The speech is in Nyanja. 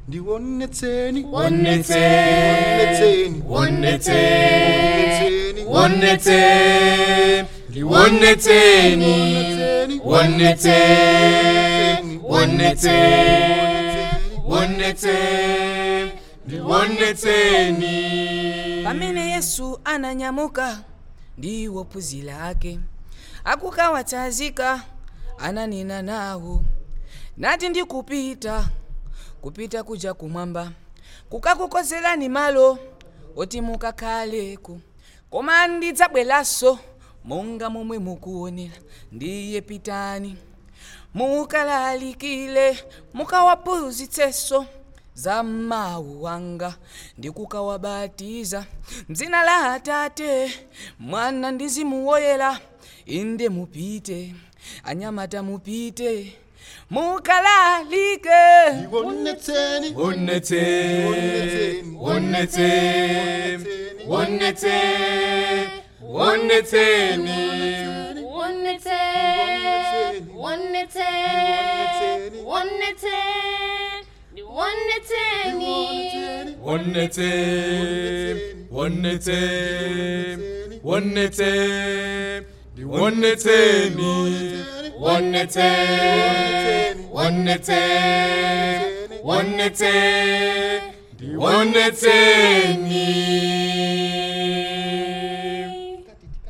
ndiwonetseni Wonetseni. Wonetseni. Wonetseni. Wonetseni. Liwonetseni. Wonetseni. Wonetseni. Wonetseni. Liwonetseni. pamene yesu ananyamuka ndi ophunzira ake akukawatsanzika ananena nawo nati ndikupita kupita kuja kumwamba kukakukonzerani malo oti mukakhaleko koma ndidzabweranso monga momwe mukuonera ndiye pitani mukalalikire mukawaphunzitsenso za mawu wanga ndi kukawabatiza mdzina la atate mwana ndi mzimu woyera inde mupite anyamata mupite mukalalike Wonetseni. Wonetseni. Wonetseni. Wonetseni. Wonetseni. Wonetseni. Wonetseni. Wonetseni. Wonetseni. Wonetseni. Wonetseni. Wonetseni. Wonetseni. Wonetseni. Wonetseni. Wonetseni.